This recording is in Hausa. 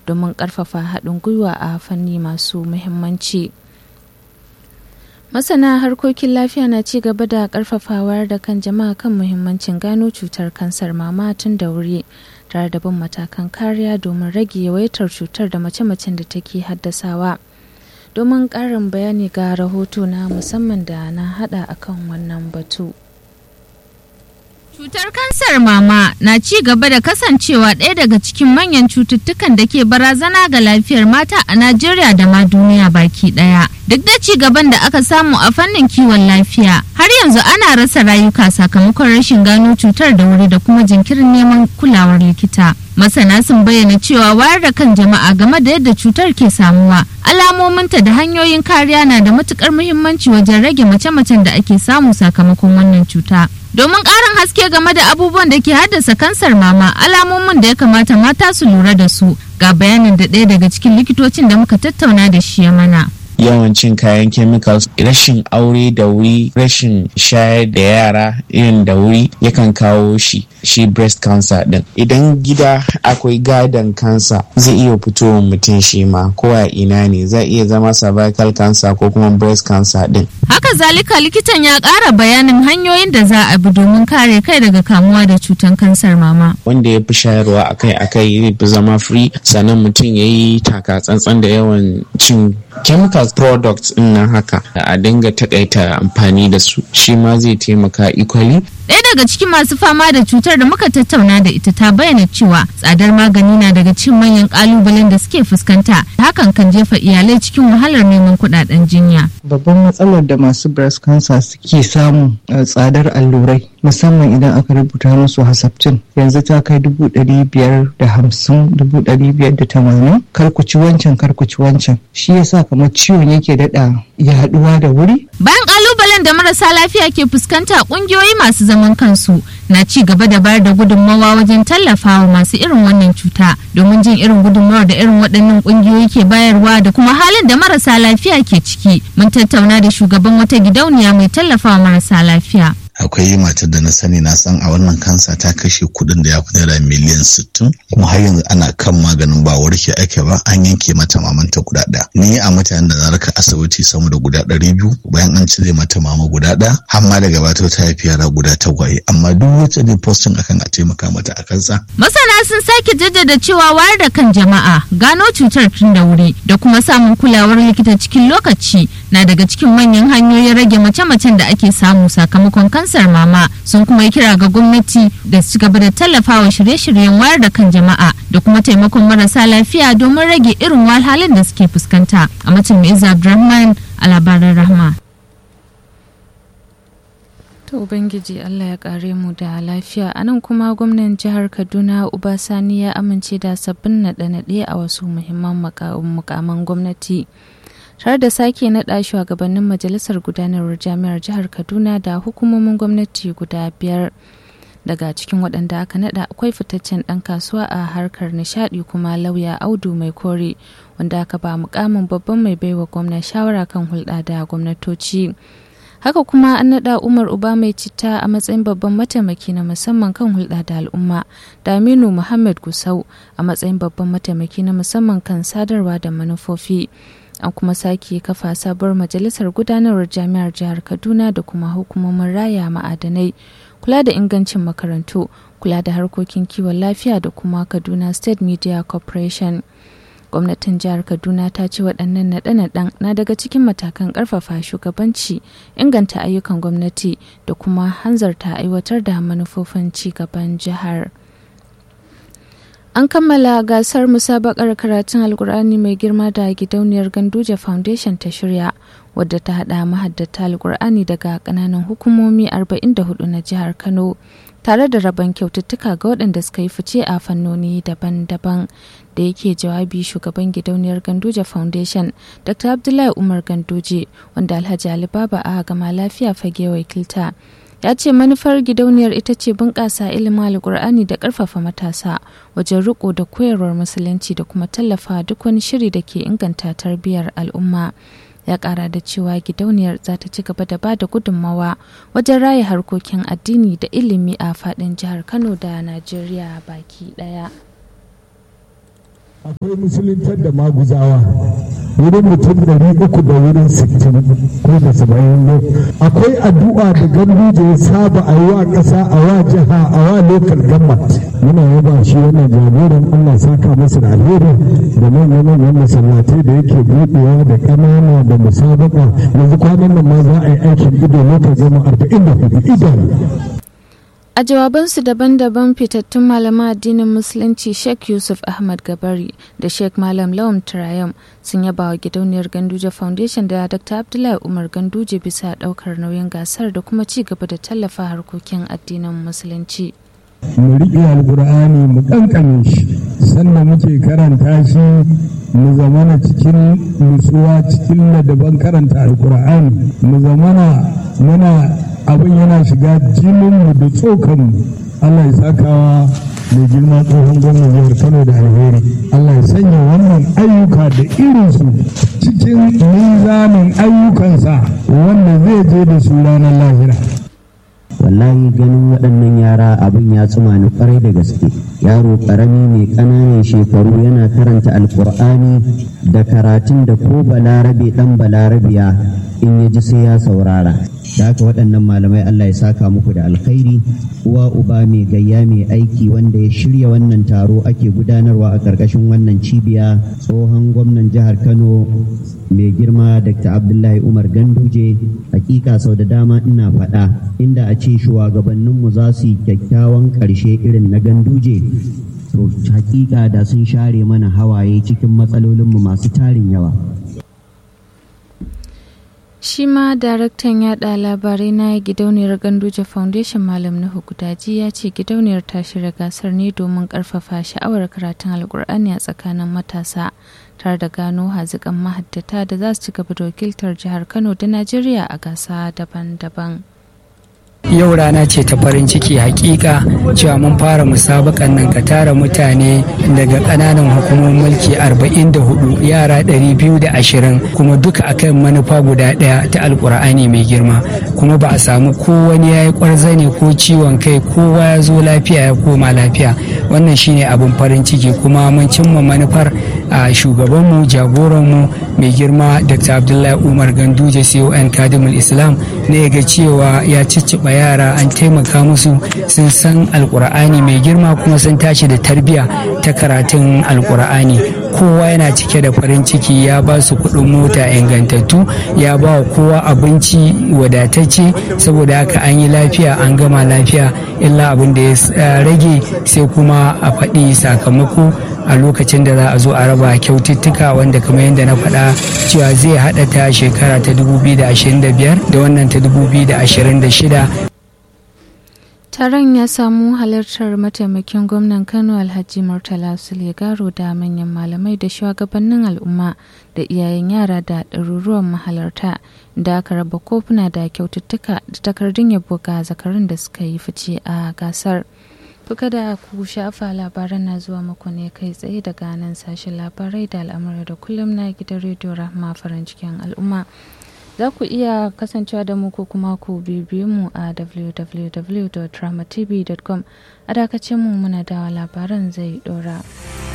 domin ƙarfafa haɗin gwiwa a fanni masu muhimmanci. masana harkokin lafiya na ci gaba da karfafawar da kan jama'a kan muhimmancin gano cutar kansar mama tun da wuri tare da bin matakan kariya domin rage yawaitar cutar da mace-macen da take haddasawa domin ƙarin bayani ga rahoto na musamman da na hada akan wannan batu. Cutar kansar mama na ci gaba da kasancewa ɗaya daga cikin manyan cututtukan da ke barazana ga lafiyar mata a Najeriya da ma duniya baki ɗaya. Duk da ci gaban da aka samu a fannin kiwon lafiya, har yanzu ana rasa rayuka sakamakon rashin gano cutar da wuri da kuma jinkirin neman kulawar likita. Masana sun bayyana cewa wayar da kan jama'a game da yadda cutar ke samuwa, alamominta da hanyoyin kariya na da matukar muhimmanci wajen rage mace-macen da ake samu sakamakon wannan cuta. Domin ƙarin haske game da abubuwan da ke haddasa kansar mama, alamomin da ya kamata mata su lura da su, ga bayanin da ɗaya daga cikin likitocin da muka tattauna da shi ya mana. yawan cin kayan chemicals rashin aure da wuri rashin shayar da yara irin da wuri yakan kawo shi shi breast cancer din idan gida akwai gadon cancer zai iya fitowa mutum shi ma ko a ina ne zai iya zama cervical cancer ko kuma breast cancer din haka zalika likitan ya ƙara bayanin hanyoyin da za a bi domin kare kai daga kamuwa da cutar kansar mama wanda ya fi shayarwa akai akai zai fi zama free sannan mutum ya yi taka tsantsan da yawan cin chemicals products din nan haka a dinga takaita amfani da su shi ma zai taimaka equally Ɗaya daga cikin masu fama da cutar da muka tattauna da ita ta bayyana cewa tsadar magani na daga cikin manyan ƙalubalen da suke fuskanta hakan kan jefa iyalai cikin wahalar neman kuɗaɗen jinya. Babban matsalar da masu breast cancer suke samu tsadar allurai musamman idan aka rubuta musu hasaptin yanzu ta kai dubu ɗari biyar da hamsin dubu ɗari biyar da tamanin karkuci wancan karkuci wancan shi yasa kamar ciwon yake daɗa yaɗuwa da wuri. Bayan ƙalubalen da marasa lafiya ke fuskanta ƙungiyoyi masu zaman kansu na ci gaba da bayar da gudunmawa wajen tallafawa masu irin wannan cuta domin jin irin gudunmawar da irin waɗannan ƙungiyoyi ke bayarwa da kuma halin da marasa lafiya ke ciki mun tattauna da shugaban wata gidauniya mai tallafawa marasa lafiya. akwai matar da na sani na san a wannan kansa ta kashe kuɗin da ya fi naira miliyan sittin kuma har yanzu ana kan maganin ba warke ake ba an yanke mata mamanta guda ɗaya ni a mutanen da na raka asibiti sama da guda ɗari biyu bayan an cire mata mama guda ɗaya har ma daga bata ta haifi yara guda tagwaye amma duk wacce ne postin akan a taimaka mata a kansa. masana sun sake jaddada cewa wayar da kan jama'a gano cutar tun da wuri da kuma samun kulawar likita cikin lokaci na daga cikin manyan hanyoyin rage mace-macen da ake samu sakamakon kansa kansar mama sun kuma yi kira ga gwamnati da su gaba da tallafawa shirye-shiryen wayar da kan jama'a da kuma taimakon marasa lafiya domin rage irin wahalhalun da suke fuskanta a mutum mai abdulrahman a labaran rahma To Ubangiji Allah ya kare mu da lafiya a nan kuma gwamnan jihar Kaduna Ubasani ya amince da sabbin naɗe-naɗe a wasu muhimman mukaman gwamnati. tare da sake naɗa shugabannin majalisar gudanarwar jami'ar jihar kaduna da hukumomin gwamnati guda biyar daga cikin waɗanda aka naɗa akwai fitaccen ɗan kasuwa a harkar nishaɗi kuma lauya audu mai kore wanda aka ba mukamin babban mai baiwa gwamna shawara kan hulɗa da gwamnatoci haka kuma an naɗa umar uba mai citta a matsayin babban mataimaki na musamman kan hulɗa da al'umma da aminu muhammad gusau a matsayin babban mataimaki na musamman kan sadarwa da manufofi an kuma sake kafa sabuwar majalisar gudanarwar jami'ar jihar kaduna da kuma hukumomin raya ma'adanai kula da ingancin makarantu kula da harkokin kiwon lafiya da kuma kaduna state media corporation gwamnatin jihar kaduna ta ce waɗannan naɗe-naɗen na daga cikin matakan ƙarfafa shugabanci inganta ayyukan gwamnati da kuma hanzarta aiwatar da manufofin ci gaban jihar. An kammala gasar musabakar karatun Alkur'ani mai girma da gidauniyar Ganduje Foundation ta shirya, wadda ta haɗa mahaddata Alkur'ani daga ƙananan hukumomi 44 na jihar Kano, tare da rabon kyaututtuka ga waɗanda suka yi fice a fannoni daban-daban. Da yake jawabi shugaban gidauniyar Ganduje Foundation, Dr. Abdullahi Umar Ganduje, wanda Alhaji Ali Baba a gama lafiya fage wakilta. ya ce manufar gidauniyar ita ce bunƙasa ilimin alkur'ani da ƙarfafa matasa wajen riko da koyarwar musulunci da kuma tallafa duk wani shiri da ke inganta tarbiyyar al'umma ya ƙara da cewa gidauniyar za ta ci gaba da ba da gudunmawa wajen raya harkokin addini da ilimi a faɗin jihar kano da najeriya baki ɗaya akwai musuluntar da maguzawa wurin mutum ɗari uku da wurin sittin ko da saba'in ne akwai addu'a da ganduje ya saba a yi wa ƙasa a wa jiha a wa local government muna yaba shi wannan jagoran allah saka masa da alheri da manyan manyan masallatai da yake buɗewa da ƙanana da musabaka yanzu kwanan nan ma za a yi aikin ido local gama arba'in da hudu idon A jawabansu daban-daban fitattun malaman addinin Musulunci Sheikh Yusuf Ahmad Gabari da Sheikh Malam Lawan Turayam sun yaba wa gidauniyar Ganduje Foundation da Dr. Abdullahi Umar Ganduje bisa daukar nauyin gasar da kuma ci gaba da tallafa harkokin addinin Musulunci. mu riƙe alƙur'ani mu ƙanƙame shi sannan muke karanta shi mu zamana cikin nutsuwa cikin ladaban karanta alƙur'ani mu zamana muna abin yana shiga jininmu da tsokanmu Allah ya sakawa mai girma tsohon gwamnan jihar Kano da alheri Allah ya sanya wannan ayyuka da irinsu cikin mizanin ayyukansa wanda zai je da su ranar lahira wallahi ganin waɗannan yara abin ya tsuma ni kwarai da gaske yaro ƙarami mai ƙananan shekaru yana karanta alkur'ani da karatun da ko balarabe ɗan balarabiya in ya ji sai ya saurara da haka waɗannan malamai Allah ya saka muku da alkhairi uwa uba mai gayya mai aiki wanda ya shirya wannan taro ake gudanarwa a ƙarƙashin wannan cibiya tsohon gwamnan jihar Kano mai girma Dr. Abdullahi Umar Ganduje hakika sau da dama ina faɗa inda a ce shugabanninmu za su yi kyakkyawan ƙarshe irin na Ganduje to hakika da sun share mana hawaye cikin matsalolinmu masu tarin yawa Shi ma daraktan yada labarai na gidauniyar Ganduje Foundation Malam Nuhu Gudaji ya ce gidauniyar ta shirya gasar ne domin karfafa sha'awar karatun alkur'ani a tsakanin matasa tare da gano hazikan mahaddata da za su ci gaba da wakiltar jihar Kano da Najeriya a gasa daban-daban. yau rana ce ta farin ciki hakika cewa mun fara musabakan nan ka tara mutane daga kananan hukumomin mulki 44 yara 220 kuma duka akan manufa guda daya ta alkur'ani mai girma kuma ba a samu ko wani ya yi kwarzane ko ciwon kai kowa ya zo lafiya ya koma lafiya wannan shine abin farin ciki kuma mun cimma manufar a shugabanmu jagoranmu mai girma dr abdullahi umar ganduje con kadimul islam ne ga cewa ya cicciɓa yara an taimaka musu sun san alkur'ani mai girma kuma sun tashi da tarbiya ta karatun alkur'ani kowa yana cike da farin ciki ya ba su kuɗin mota ingantattu ya ba wa kowa abinci wadatacce saboda haka an yi lafiya an gama lafiya illa abin da ya rage sai kuma a faɗi sakamako a lokacin da za a zo a raba kyaututtuka wanda kamar yadda na faɗa cewa zai haɗa ta shekara ta 2025 da wannan ta 2026 Taron ya samu halartar mataimakin gwamnan Kano Alhaji Murtala Sulegaro da manyan malamai da shugabannin al'umma da iyayen yara da ɗaruruwan mahalarta da aka raba kofuna da kyaututtuka da takardun yabo ga zakarun da suka yi fice a gasar. Kuka da ku shafa labaran na zuwa muku ne kai tsaye daga nan sashen labarai da al'amuran da kullum na gidan rediyo Rahma farin cikin al'umma. za ku iya kasancewa da mu ko kuma ku bibiyu mu a www.dramatv.com a dakacin mu muna dawa labaran zai dora.